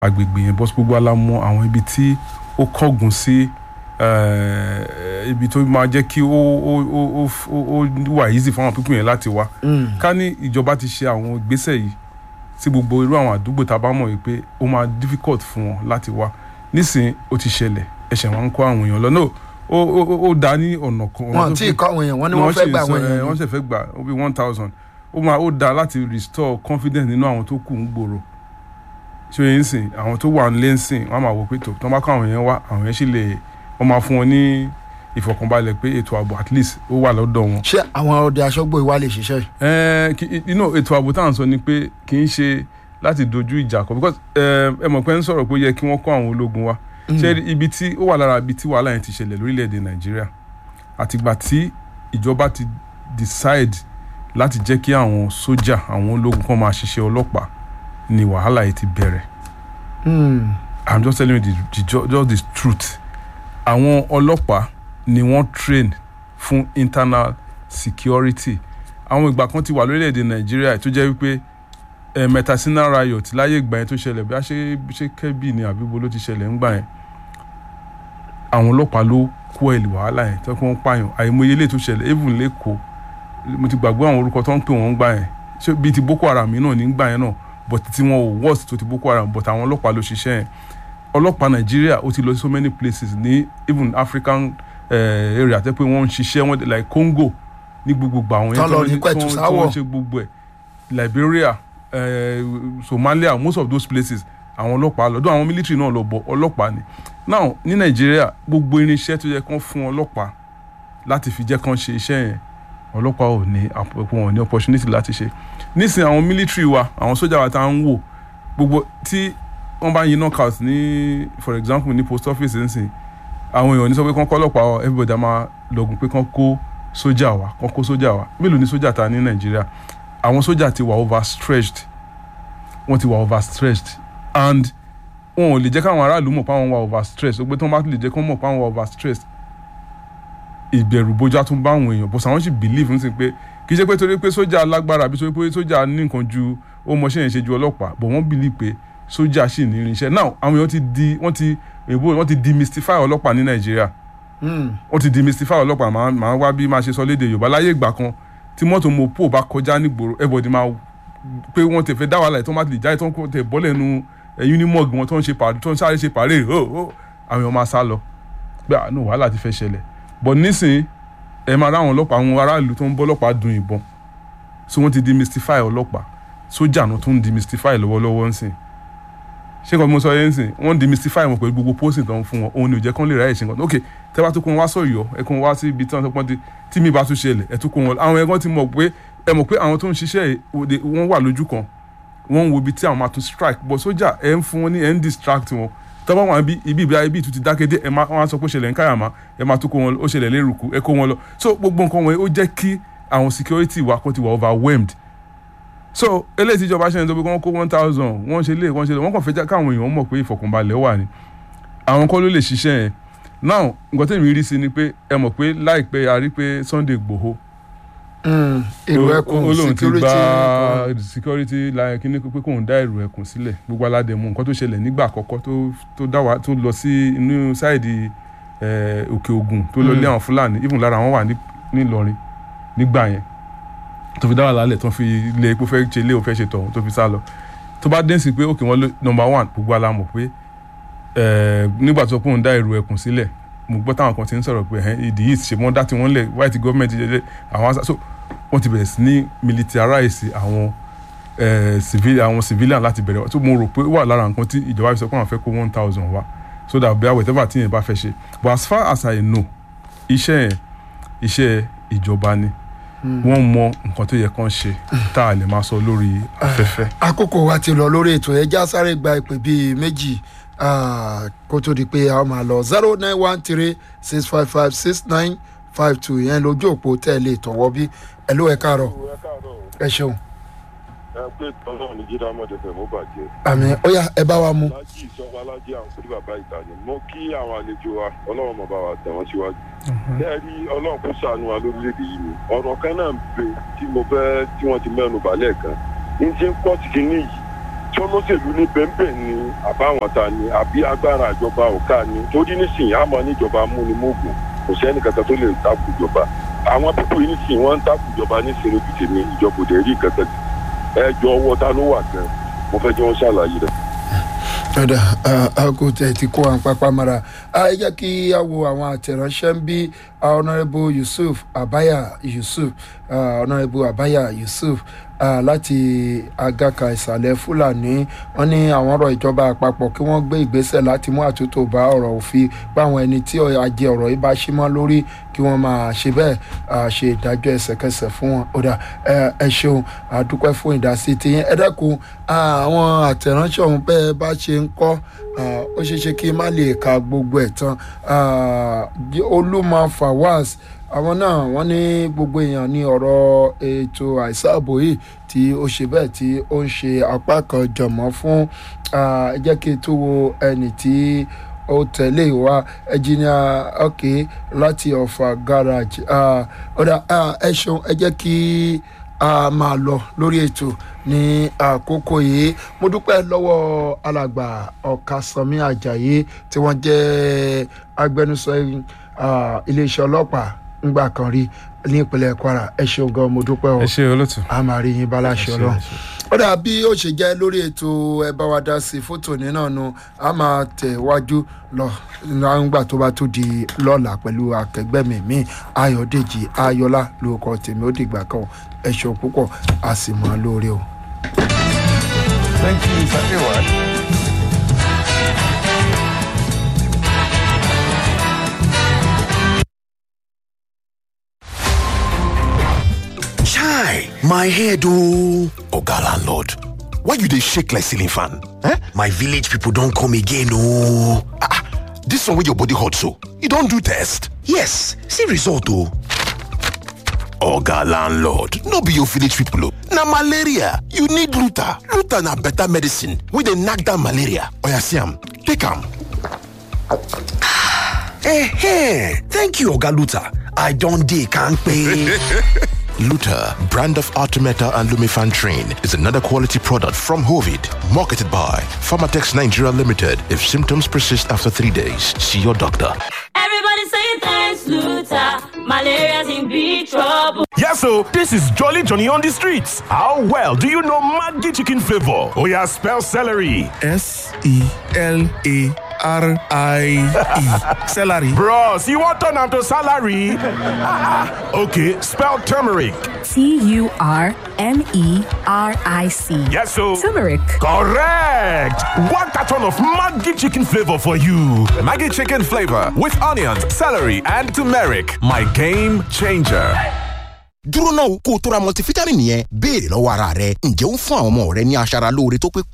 agbègbè yẹn bọ́sí gbogbo alámọ̀ àwọn ibi tí ó kọ́gùn sí eh, ibi tó máa jẹ́ kí ó ó ó ó ó ó wà easy fún àwọn pípín yẹn láti wá ká ní ìjọba ti ṣe àwọn ìgbésẹ̀ yìí sí gbogbo irú àwọn àdúgbò tá a bá mọ̀ yìí pé ó máa difficult fún wọn láti wá nísìnyí ó ti ṣẹlẹ̀ ẹ̀ṣẹ̀ wọn ń kó àwọn èèyàn lọ náà ó ó ó- ó dá ní ọ̀nà kan ọ̀nà wọn tó tí fi- ì kọ́ àwọn èèyàn wọn ni wọ́n fẹ́ gba àwọn ṣe- èèyàn wọ́n ni. ṣe fẹ́ gbà ó bí one thousand ó máa ó dáa láti restore confidence nínú àwọn tó kù ń gbòòrò ṣé yẹn ń sìn àwọn tó wà nílé ń sìn wọ́n á máa wò pé tó tó bá kọ́ àwọn yẹn wá àwọn yẹn sì lè wọ́n máa fún wọn ní ìfọ̀kànbalẹ̀ pé ètò ààbò at least ó wà lọ́dọ̀ wọn. ṣé àwọn ọdẹ aṣọ́gbó ìwà lè ṣiṣẹ́ yìí. Ẹ, kí- inú ètò ààbò tá à ń sọ ni pé kì í ṣe láti dojú ìjà kọ because ẹ ẹ mọ̀ pé ń sọ̀rọ̀ pé ó yẹ kí wọ́n kọ́ àwọn ológun wa ṣé rí ibi tí ó wà lára ibi tí wàhálà yẹn ti ṣẹlẹ̀ lórílẹ̀‐èdè nàìjíríà àtìgbà tí ìjọba ti decide láti jẹ́ kí àwọn sójà àwọn ológun kan máa ṣiṣẹ́ ọlọ́pàá ni wàhálà yìí ti bẹ̀rẹ̀ Hmm. i'm just telling you the, the, ju- just the truth àwọn ọlọ́pàá ni wọ́n train fún internal security àwọn ìgbà kan ti wà lórílẹ̀‐èdè nàìjíríà tó jẹ́ wípé eh, metacinal riot láyé ìgbà yẹn tó ṣẹlẹ̀ bí a ṣe ṣe kẹ́bì ni àbíbo ló ti ṣẹlẹ̀ ńgbà yẹn àwọn ọlọ́pàá ló kó ẹ̀lì wàhálà yẹn tó kí wọ́n pààyàn àìmọye ilé tó ṣẹlẹ̀ even lẹ́kọ̀ọ́ mo ti gbàgbé àwọn orúkọ tó ń pè wọ́n ńgbà yẹn ṣé bíi ti boko haram yìí náà nígbà yẹn náà but tí wọn ò worst tó ti boko haram but àwọn ọlọ́pàá ló ṣiṣẹ́ yẹn ọlọ́pàá nàìjíríà ó ti lọ sí so many places ní even african uh, area tẹ́ pé wọ́n ń ṣiṣẹ́ wọn like congo ní gbogbo àwọn Tán lọ ní tí wọ́n- pẹ̀tù tí wọ́n- tí sáwọ̀. wọ́n ṣe gbogbo ẹ̀ liberia uh, somalia most of those places àwọn ọlọ́pàá lọ́dọ̀ àwọn military náà lọ bọ̀ ọlọ́pàá ni now ní nàìjíríà gbogbo irinṣẹ́ tó yẹ kán fún ọlọ́pàá láti fi jẹ́ kán ṣe iṣẹ́ yẹn ọlọ́pàá ò ní àpò- wọn ò ní opportunity láti ṣe nísìnyí àwọn military wa àwọn sójà wa tá à ń wò gbogbo tí wọ́n bá yin knockout ní for example ní post office nsìn àwọn èèyàn ní sọ pé kán kọ́ ọlọ́pàá wa everybody á máa lọ́gùn pé kán kó sójà wa kán kó sójà wa mélòó ni sójà ta ní nàìjíríà àwọn sójà ti wà overstretched wọ́n ti wà overstretched and wọn ò lè jẹ́ káwọn aráàlú mọ̀ pé àwọn wà overstretched ó pé tí wọ́n bá lè jẹ́ kán mọ̀ pé àwọn wà overstretched ìbẹ̀rù bójá tún bá àwọn èèyàn bó sàwọn sì believe nísìnyí pé kì í ṣe pé torí pé sójà lágbára àbí torí pé sójà ní nǹkan ju ó mọṣẹ́ yẹn ṣe ju ọlọ́pàá but wọ́n believe pé sójà sì ní irinṣẹ́ now àwọn èèyàn ti di wọ́n ti èbó wọ́n ti demystify ọlọ́pàá ní nàìjíríà Hmm. wọ́n ti demystify ọlọ́pàá máa máa wá bí máa ṣe sọ léde yorùbá láyé ìgbà kan tí mọ́tò mopo bá kọjá nígboro everybody máa pé wọ́n ti fẹ́ dá wàhálà tó má ti lè jáde tó ń kó tẹ̀ bọ́lẹ̀ nu unimog wọn tó ń ṣe pàrọ̀ tó ń sáré ṣe pàrẹ̀ ó ó àwọn èèyàn máa sá lọ pé àánú wàhálà ti fẹ́ ṣẹlẹ̀ but nísìnyí ẹ máa ráwọn ọlọ́pàá àwọn aráàlú tó ń bọ́ ọlọ́pàá dun ìbọn so wọ́n ti demystify ọlọ́pàá sójà náà tó ń demystify lọ́wọ́lọ́wọ́ ń sìn ṣé nǹkan tí mo sọ yẹn ń sìn wọ́n demystify wọn pẹ̀lú gbogbo posting tó ń fún wọn òun ni ò jẹ́ kán lè ráyè ṣe nǹkan ok tẹ́ bá tún kó wọn wá sọ̀yọ́ ẹ kó wọn wá sí ibi tí wọ́n sọ pé wọ́n ti tí mi bá tún ṣẹlẹ̀ ẹ tún kó wọn àwọn ẹ̀gbọ́n ti mọ̀ pé ẹ mọ̀ pé àwọn tó ń ṣiṣẹ́ yìí, òde wọ́n wà lójú kan wọ́n ń wo ibi tí àwọn máa tún strike but sójà ẹ̀ ń fún wọn ní ẹ̀ ń distract wọn tọ́wọ́ wọn ibi ibi ibi ibi ìtú ti dákẹ́ dé ẹ̀ máa wọ́n á sọ pé ó ṣẹlẹ̀ ń káyàmá ẹ̀ máa tún kó wọn ó ṣẹlẹ̀ lérùkú ẹ̀ kó wọn lọ so gbogbo nǹkan wọn ó jẹ́ kí àwọn security wa kó ti wà overwhelmed so eléyìí tí ìjọba ṣe ń sọ pé wọ́n kó one thousand wọ́n ṣe lé wọ́n ṣe lé wọ́n kàn fẹ́ já káwọn èèyàn mọ̀ pé ìfọ̀kànbalẹ̀ wà ní àwọn kọ́ ló lè ṣiṣẹ́ yẹn now nǹkan tẹ̀mí rí sí ni pé ẹ mọ̀ pé láìpẹ́ a rí pé Sunday Igboho Hmm. èrò ó- ẹkùn ó lóun ti security gba security láyé kíní pé kóun dá èrò ẹkùn sílẹ̀ gbogbo aládẹ̀mú nǹkan tó ṣẹlẹ̀ nígbà àkọ́kọ́ tó tó dá wa tó lọ sí inú sáìdì eh, òkè ògùn tó lọ lé àwọn fúlàní even lára wọn wà ní nílọrin nígbà yẹn tó fi dá wà lálẹ̀ tó fi lé epo fẹ́ ṣe lé o fẹ́ ṣe tọ̀hún tó fi sá lọ tó bá dé sí pé òkè wọn ló number one gbogbo alamọ̀ pé eh, nígbà tó kóun dá èrò ẹkùn sílẹ̀ mo gbọ́ táwọn kan ti ń sọ̀rọ̀ pé ẹ̀hẹ́n ìdí yìí ṣe wọ́n dá tí wọ́n lẹ̀ white government jẹjẹ àwọn asa so wọ́n ti bẹ̀rẹ̀ sí ní militarize àwọn eh, civil àwọn civilian láti bẹ̀rẹ̀ tó mo rò pé ó wà lára nǹkan tí ìjọba fi sọ pé àwọn fẹ́ kó one thousand wá so that bí whatever tí yẹn bá fẹ́ ṣe but as far as I know iṣẹ́ yẹn iṣẹ́ ìjọba ni wọ́n mọ nǹkan tó yẹ kán ṣe tá a lè máa sọ lórí afẹ́fẹ́. àkókò wa ti lọ lórí ètò ẹja sáré gba ìpè bíi méjì ah, kó tó di pé a máa lọ zero nine one three six five five six nine five two yẹn lójú òpó tẹ̀lé tọ̀wọ́ bí ẹ ló ẹ káàárọ̀ ẹ káàárọ̀ ẹ ṣeun ẹ pé tọ́lọ́ ní jíra mọ́tò fẹ́ mọ́ bàjẹ́. àmì ó yá ẹ bá wa mu. alájí ìsọfún alájí àwọn kúrú bàbá ìta ni mo kí àwọn àlejò wa ọlọ́run mọ̀ bá wa tẹ̀ wọ́n síwájú. bẹ́ẹ̀ rí ọlọ́run kó ṣàánú wa lórílẹ̀‐èdè yìí ni ọ̀rọ̀ kan náà ń bẹ tí mo fẹ́ tí wọ́n ti mẹ́nu balẹ̀ kan ní ti ń pọ̀ tìkínní yìí tí sọlọ́sẹ̀lú ní bẹ́ńbẹ́ ni àbáwọn ta ni àbí agbára ìjọba ọ̀ka ni torí nísìnyí àmọ́ níjọba múnimógún kò sẹ́ni kankan tó lè takò ìjọba àwọn pípọ̀ yìí nísìnyí wọ́n ń takò ìjọba nísìnyí lójú tèmi ìjọba òde rí kankan ẹ jọ ọwọ́ ta ló wà gan mo fẹ́ jẹ́ wọ́n ṣàlàyé rẹ̀. ọ̀dà aago tẹ̀ ti kó àwọn pápá mara ẹ jẹ́ kí a wo àwọn àtẹ̀ránṣẹ́ ń bí honourable yusuf abaya yusuf uh, honourable abaya yusuf uh, láti agaka ìsàlẹ̀ fúlàní wọ́n ní àwọn ọ̀rọ̀ ìjọba àpapọ̀ kí wọ́n gbé ìgbésẹ̀ láti mú àtúntò bá ọ̀rọ̀ òfin báwọn ẹni tí ajé ọ̀rọ̀ yìí bá ṣí mọ́ lórí kí wọ́n máa ṣe bẹ́ẹ̀ uh, ṣe ìdájọ́ ẹsẹ̀kẹsẹ̀ fún wọn ọ̀dà ẹ ṣeun àdúpẹ́ fún ìdásí tiyín ẹ dẹ́kun àwọn àtẹ̀ránṣẹ́ ọ̀hún bẹ́ẹ̀ bá ṣe ń kọ́ ó ṣeé ṣe kí n má lè ka gbogbo ẹ̀ tán olúmọ fawaz àwọn náà wọ́n ní gbogbo èèyàn ní ọ̀rọ̀ ètò àìsààbò yìí tí ó ṣe bẹ́ẹ̀ tí ó ń ṣe apá kan jọ̀mọ́ fún ẹ jẹ́ kí n tó wo ẹnì tí ó tẹ̀lé wa ẹnjìnìà ọ̀kẹ́ láti ọ̀fà garage ọ̀dà ẹ ṣeun ẹ jẹ́ kí a máa lọ lórí ètò ní àkókò yìí mo dúpẹ́ lọ́wọ́ alàgbà ọ̀kasànmí ajayi tí wọ́n jẹ́ agbẹnusọ iléeṣẹ́ ọlọ́pàá ńgbà kan rí ní ìpínlẹ̀ kwara ẹ ṣeun gan mo dúpẹ́ o ẹ ṣe olóòtú. a máa rí yín báláṣẹ ọlọ́run ó dà bí ó ṣe jẹ́ lórí ètò ẹ bá wa dá sí fótó ní náà nu a máa tẹ̀ wájú lọ nígbà tó bá tó di lọ́la pẹ̀lú akẹgbẹ́ mi mi ayọ̀dèjì ayọ̀lá lórúkọ tèmi ó dìgbà kan ẹ ṣeun púpọ̀ a sì mọ́ lórí o. thank you mr ewad. Chai, my head oh. Oga landlord, why you dey shake like ceiling fan? Eh? My village people don come again oh. Ah, ah, this one wey your body hot so, you don do test? Yes, see result oh. Oga landlord, no be your village people oh. Na malaria, you need Luta. Luta na better medicine wey dey knack down malaria. Oya see am, take am. Eh, thank you Oga Luta. I don dey kampe. Luta, brand of Artemeta and Lumifan Train, is another quality product from Hovid, marketed by Pharmatex Nigeria Limited. If symptoms persist after three days, see your doctor. Everybody say thanks, Luther. Malaria's in big trouble. Yes, so this is Jolly Johnny on the streets. How well do you know Maggi chicken flavor? Oh yeah, spell celery. S E L A R I E. Celery. Bros, you want turn am to salary? okay, spell turmeric. T U R M E R I C. Yes, so Turmeric. correct. One carton of Maggi chicken flavor for you. Maggie chicken flavor with onions, celery, and turmeric. My game changer. dúró náà kó o tó ra multivitamin yẹn béèrè lọ́wọ́ ara rẹ ǹjẹ́ ó ń fún àwọn ọmọ rẹ ní aṣara lóore tó pé